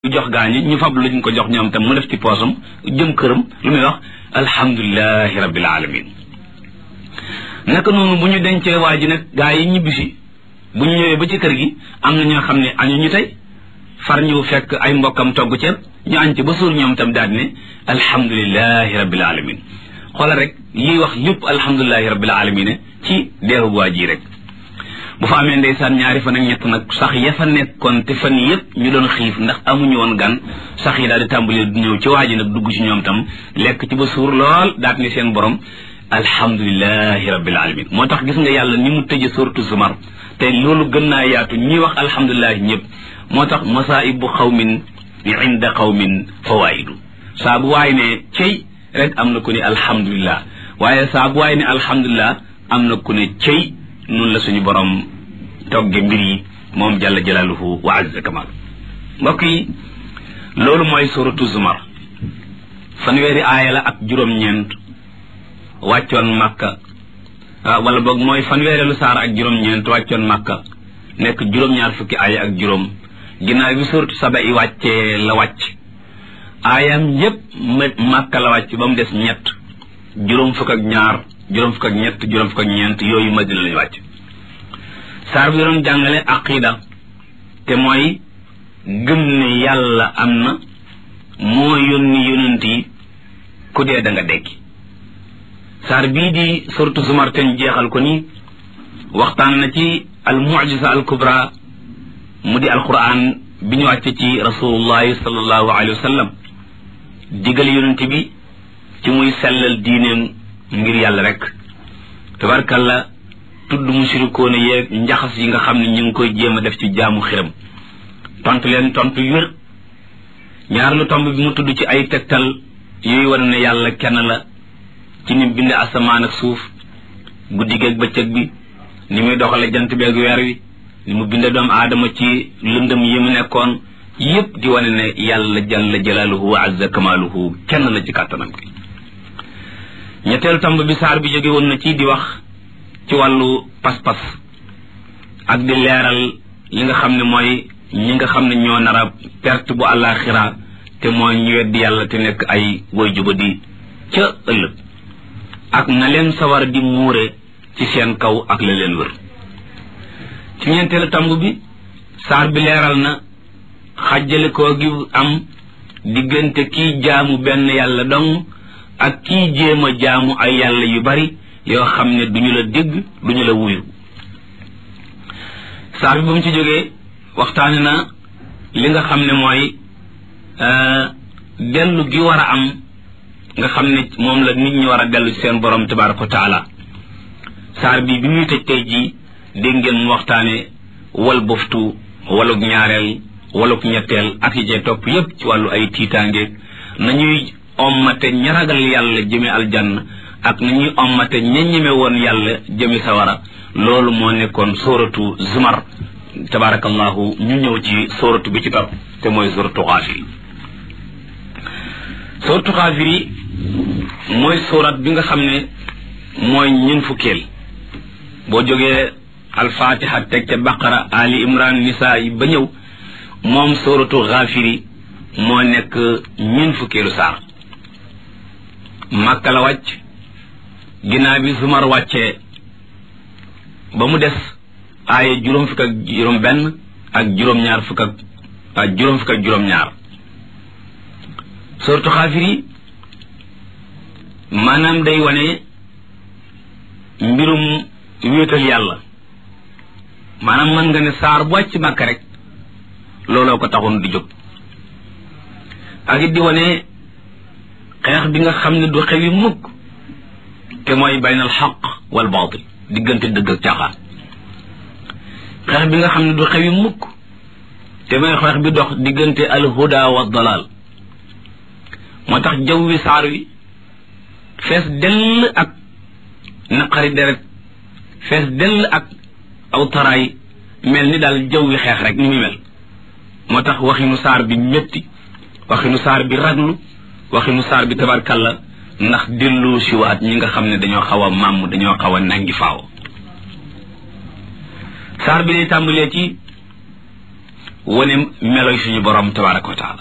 jox gaañi ñu fab luñ ko jox ñoom tam mu def ci poosam jëm këram lu muy wax alhamdulilahi rabbil alamin naka noonu bu ñu dencee waa ji nag gaa yi ñibbisi bu ñu ñëwee ba ci kër gi am na ñoo xam ne añu ñu tey far ñu fekk ay mbokkam togg ceeb ñu añ ci ba suur ñoom tam daal ne alhamdulilahi rabbil alamin xoolal rek liy wax lépp alhamdulilahi rabbil alamin ci deewu waa ji rek bu fa amee ndeysaan ñaari fan ak ñett nag sax ya fa nekkoon te fan yëpp ñu doon xiif ndax amuñu woon gan sax yi daal di tàmbali ñëw ci waa ji nag dugg ci ñoom tam lekk ci ba suur lool daat ni seen borom alhamdulilahi rabbil alamin moo tax gis nga yàlla ni mu tëje suratu zumar te loolu gën naa yaatu ñi wax alhamdulilahi ñëpp moo tax masaibu xawmin inda xawmin fawaidu saa bu waay ne cey rek am na ku ne alhamdulilah waaye saa bu waay ne alhamdulilah am na ku ne cey noonu la suñu borom togge mbir yi moom jalla jalaaluhu wa azza kamal mbokk yi loolu mooy suratu zumar fanweeri aaya la ak juróom-ñeent wàccoon màkka wala boog mooy fanweereelu saar ak juróom-ñeent wàccoon màkka nekk juróom-ñaar fukki aaya ak juróom ginnaaw bi suratu saba i wàccee la wàcc aayam yépp màkka la wàcc ba mu des ñett juróom fukk ak ñaar juróom fukk ak ñett juróom fukk ak ñeent yooyu madina lañu wàcc saar bi doon jàngale aqida te mooy gëm ne yàlla am na moo yónni yonent yi ku dee da nga dekki saar bii di suratu zumar ten jeexal ko ni waxtaan na ci al mucjisa al kubra mu di alquran bi ñu wàcce ci rasulullahi sallallahu alayhi wa sallam digal yonent bi ci muy sellal diineem ngir yàlla rek tabarkalla tudd mushrikoona yeeg njaxas yi nga xam ne ñu ngi koy jéem a def ci jaamu xiram tontu leen tontu wér ñaar lu tomb bi mu tudd ci ay tegtal yooyu wane ne yàlla kenn la ci ni bind asamaan ak suuf guddi geeg bëccëg bi ni muy doxale jant beeg weer wi ni mu binde doomu aadama ci lëndëm yi mu nekkoon yépp di wane ne yàlla jalla jalaaluhu wa azza kamaaluhu kenn la ci kàttanam gi ñetteelu tomb bi saar bi jóge woon na ci di wax ci wàllu pas-pas ak di leeral li nga xam ne mooy ñi nga xam ne ñoo nar a perte bu àllaaxira te mooy ñu weddi yàlla te nekk ay woy juba di ca ëllëg ak na leen sawar di muure ci seen kaw ak la leen wër ci ñeenteelu tomb bi saar bi leeral na xàjjale koo gi am diggante kii jaamu benn yàlla dong ak kii jéem a jaamu ay yàlla yu bari yoo xam ne duñu la dégg duñu la wuyu saar bi ba mu ci jógee waxtaane na li nga xam ne mooy dellu gi war a am nga xam ne moom la nit ñi war a dellu ci seen borom tabaraka wa taala saar bi bi muy tëj tey jii dégg ngeen mu waxtaane wal boftu waluk ñaareel waluk ñetteel ak yi cee topp yépp ci wàllu ay tiitaangeeg nañuy ommate ña ragal yàlla jëme aljanna ak na ñuy ommate ña ñeme woon yàlla jëme sawara loolu moo nekkoon sóoratu zumar tabarakallahu ñu ñëw ci sóoratu bi ci topp te mooy sóoratu xaafiri sóoratu xaafiri mooy sóorat bi nga xam ne mooy ñun fukkeel boo jógee alfatiha teg ca baqara ali imran nisa yi ba ñëw moom sóoratu xaafiri moo nekk ñun fukkeelu saar màkka la wàcc ginnaaw bi zumar wàccee ba mu des aaya juróom fukk ak juróom benn ak juróom-ñaar fukk ak juróom fukk ak juróom-ñaar suratu xaafir yi maanaam day wane mbirum wéetal yàlla maanaam mën nga ne saar bu wàcc màkka rek looloo ko taxoon di jóg ak it di wane xeex bi nga xam ne du xewi mukk te mooy baynal xaq wal baatil diggante dëgg ak caaxaan xeex bi nga xam ne du xewi mukk te mooy xeex bi dox diggante al huda wa dalal moo tax jaww wi saar wi fees dell ak naqari deret fees dell ak aw taraay mel ni daal jaww wi xeex rek ni muy mel moo tax waxinu saar bi métti waxinu saar bi raglu waxinu saar bi tabarkalla ndax dellu siwaat ñi nga xam ne dañoo xaw a màmm dañoo xaw a nangi faaw saar bi lay tàmbalee ci wane meloy suñu borom tabaraka wa taala